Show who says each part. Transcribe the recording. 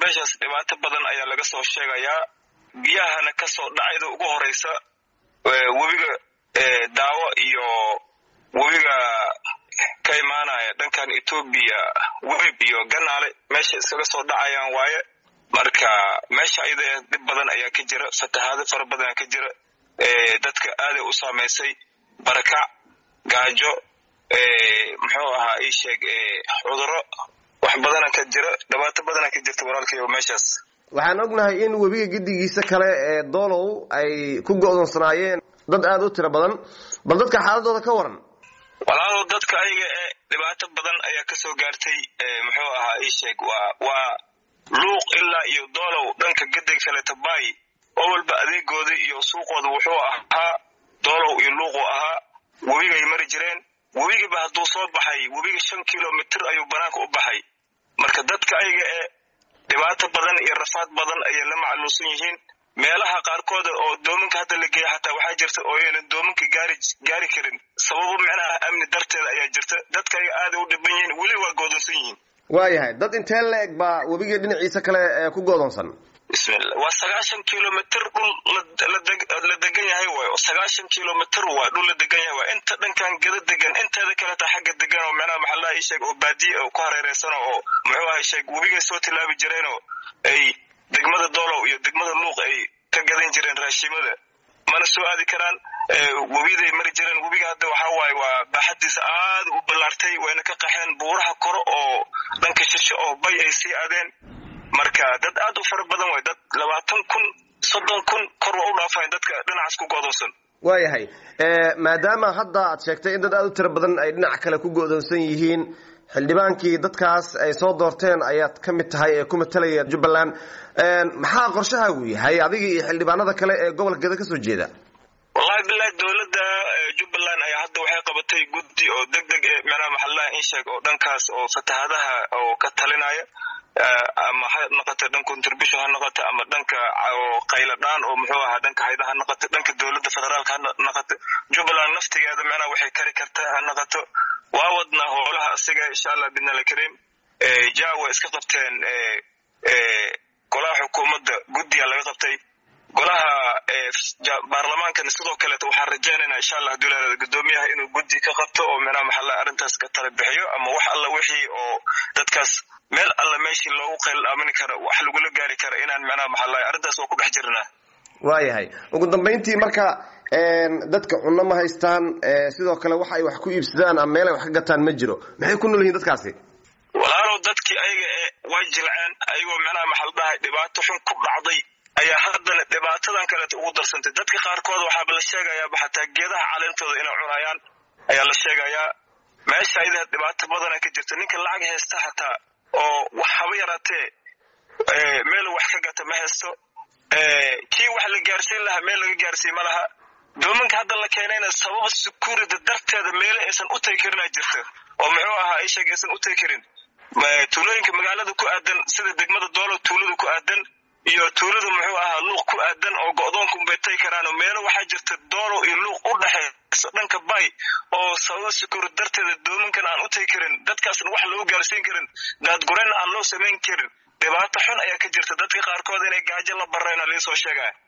Speaker 1: meeshaas dhibaato badan ayaa laga soo sheegayaa biyahana kasoo dhacayda ugu horeysa webiga daawo iyo webiga ka imaanaya dhankan etoobiya webib iyo ganaale meesha iskaga soo dhacayaan waaye marka meesha ayada dhib badan ayaa ka jira fatahaado fara badan ka jira dadka aaday u saamaysay barakac gaajo muxuu ahaa ii sheeg cuduro wax badana ka jira dhibaato badana ka jirta walaalkayo meeshaas
Speaker 2: waxaan ognahay in webiga gedigiisa kale ee doolow ay ku go'doonsanaayeen dad aada u tiro badan bal dadka xaaladooda ka waran
Speaker 1: walaalow dadka ayaga ee dhibaato badan ayaa kasoo gaartay muxuu ahaa ii sheeg waa waa luuq ilaa iyo doolow dhanka gedig kaleeta baay oo walba adeegooda iyo suuqooda wuxuu ahaa doolow iyo luuquu ahaa webigay mari jireen webigiba hadduu soo baxay webiga shan kilomitr ayuu banaanka u baxay marka dadka ayaga ee dhibaato badan iyo rafaad badan ayay la macluusan yihiin meelaha qaarkooda oo doominka hadda la geeya xataa waxaa jirta oo aynan doominka gaari gaari karin sababo micnaha amni darteeda ayaa jirta dadka ayaga aaday u dhiban yihiin weli waa goodonsan yihiin
Speaker 2: waayahay dad intee la-eg baa webiga dhinaciisa kale ee ku goodonsan
Speaker 1: bismillah waa sagaashan kilomitr dhul la degan yahay waay oo sagaashan kilomitr waa dhul la degan yahay waa inta dhankan gada degan inteeda kaleta xagga degan oo macnaha maxallaha ii sheeg oo baadiye oo ku hareereysan oo muxuu aha sheeg webigay soo tilaabi jireen oo ay degmada doolow iyo degmada luuq ay ka gadan jireen raashimada mana soo aadi karaan webiday mari jireen webiga hadda waxaa waaye waa baaxadiisa aada u ballaartay wayna ka qaxeen buuraha kore oo dhanka shisho oo bay ay sii aadeen marka dad aad u fara badan way dad labaatan kun soddon kun kor waa u dhaafayn dadka dhinacaas ku go'doonsan
Speaker 2: waayahay maadaama hadda aad sheegtay in dad aada u tiro badan ay dhinac kale ku go'doonsan yihiin xildhibaankii dadkaas ay soo doorteen ayaad ka mid tahay ee ku matalaya jubbaland maxaa qorshahaagu yahay adiga iyo xildhibaanada kale ee gobolka geda kasoo jeeda
Speaker 1: wallahi bilahi dowladda jubbaland ayaa hadda waxay qabatay guddi oo deg deg e macnaha maxallaha in sheeg oo dhankaas oo fatahaadaha oo ka talinaya ama ha noqoto dhan contribution ha noqoto ama dhanka qayla dhaan oo muxuu ahaa dhanka hayda ha noqoto dhanka dowladda federaalka ha noqoto jubbaland naftigeeda macnaha waxay kari kartaa ha noqoto waa wadnaa howlaha asiga insha allah bidnal kariim ja way iska qabteen golaha xukuumadda guddiga laga qabtay golaha baarlamaankana sidoo kaleeta waxaan rajaynayna insha allah haduu leeada guddoomiyaha inuu guddi ka qabto oo micnaha maxalla arrintaas ka tala bixiyo ama wax alla wixii oo dadkaas meel alla meeshii loogu qayl aamini karo wax lagula gaari kara inaan micnaha maxalla arrintaas waa ku dhex jirnaa
Speaker 2: waayahay ugu dambayntii marka dadka cunno ma haystaan sidoo kale wax ay wax ku iibsadaan ama meel ay wax ka gataan ma jiro maxay ku nool yihiin dadkaasi
Speaker 1: walaalow dadkii ayaga ee way jilceen ayagoo micnaha maxal dhahay dhibaato xun ku dhacday ayaa haddana dhibaatadan kaleeta ugu darsantay dadka qaarkood waxaaba la sheegayaaba xataa geedaha caleentooda inay cunayaan ayaa la sheegayaa meesha ayada dhibaato badana ka jirta ninka lacag haysta xataa oo wax haba yaraatee meelu wax ka gata ma haysto kii wax la gaarsiin lahaa meel laga gaarsiin ma laha doominka hadda la keenayna sababa security darteeda meele aysan u tagi karinaa jirta oo muxuu ahaa ay sheeg aysan u tagi karin tuulooyinka magaalada ku aadan sida degmada doolo tuulada ku aadan iyo tuulada muxuu ahaa luuq ku aadan oo go'doonka unbay tagi karaan oo meelo waxaa jirta doolo iyo luuq u dhexeysa dhanka bay oo sababa security darteeda doominkan aan u tagi karin dadkaasna wax loogu gaarsiin karin daadgurayna aan loo samayn karin dhibaato xun ayaa ka jirta dadka qaarkood inay gaajo la barayna liisoo sheegaya